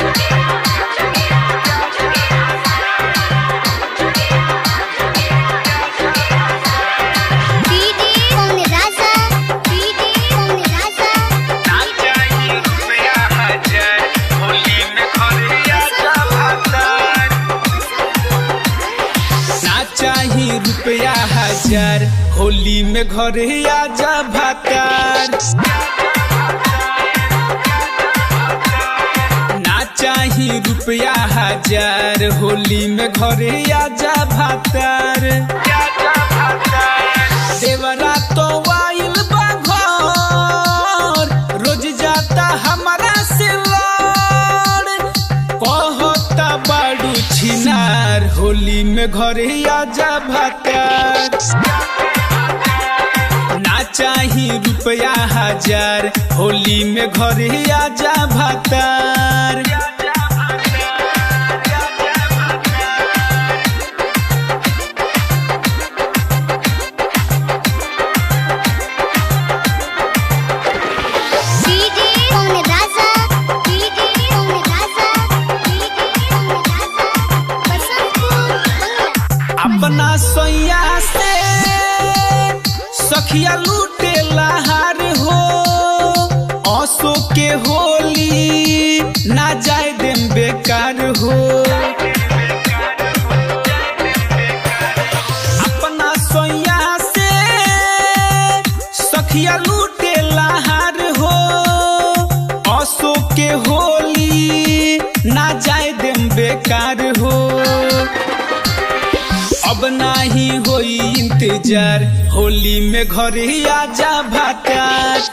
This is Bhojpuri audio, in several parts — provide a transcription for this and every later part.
डीडी कौन राजा डीडी कौन राजा ना चाहिए रुपया हजार होली में घरे आजा भातार ना चाहिए रुपया हजार होली में घरे आजा भातार ना चाहिए रुपया हजार होली में घरे आजा भातार देवरा तो वाइल बा घर रोज जाता हमारा से लड़ कहता बाड़ू छिनार होली में घरे आजा भातार ना चाही रुपया हजार होली में घरे आजा भातार डीडी कौन राजा डीडी कौन राजा डीडी कौन राजा बसंतपुर बंगला अपना सोया से सखिया लूटे लहार हो औसो के होली ना जाए देम बेकार हो अपना सोया से सखिया लूटे लहार हो औसो के होली ना जाए देम बेकार हो अब नाही होई इंतजार होली में घरे आजा भातार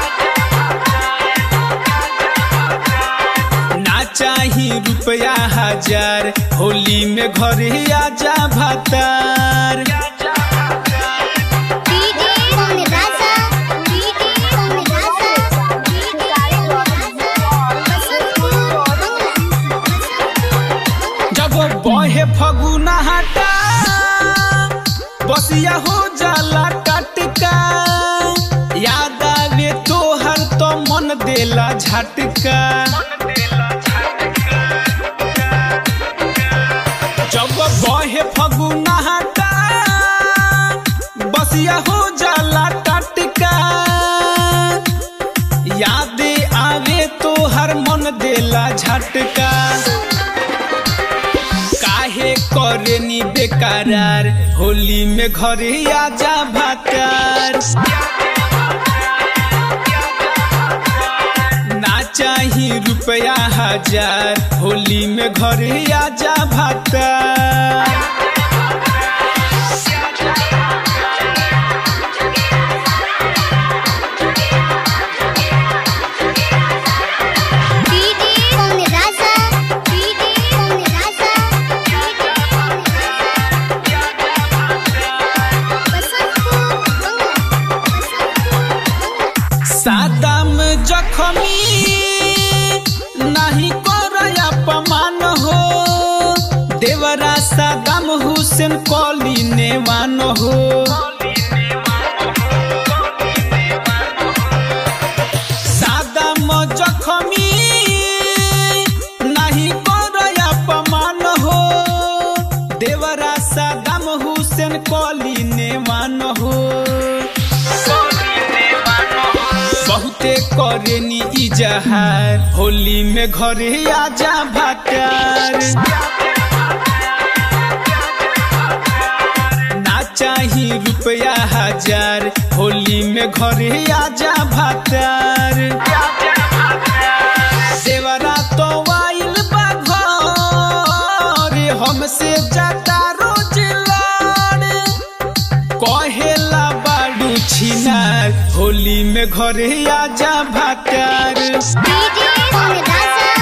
ना चाही रुपया हजार होली में घरे आजा भातार डीडी कौन राजा डीडी कौन राजा डीडी कौन राजा बसंतपुर बंगला जब बहे फगुना हटा बसिया हो जाला टटका याद आवे तोहर तो मन देला झटका जब बहे फगुना हटा बसिया हो जाला टटका याद आवे तोहर मन देला झटका काहे करेनी बेकरार होली में घरे आजा भातार ना चाही रुपया हजार होली में घरे आजा भातार डीडी कौन राजा डीडी कौन राजा डीडी कौन राजा बसंतपुर बंगला बसंतपुर सादम जखमी नहीं कर अपमान हो देवरा सादम हुसैन कॉली नेवान हो सादम जखमी नहीं कर अपमान हो देवरा सादम हुसैन कॉली नेवान हो बहुते करेनी इजहार होली में घरे आजा भातार ना चाही रुपया हजार होली में घरे आजा भातार देवरा तो वाइल बा घर हमसे जाता रोज लड़ कहेला बाड़ू छिनार होली में घरे आजा भातार डीडी कौन राजा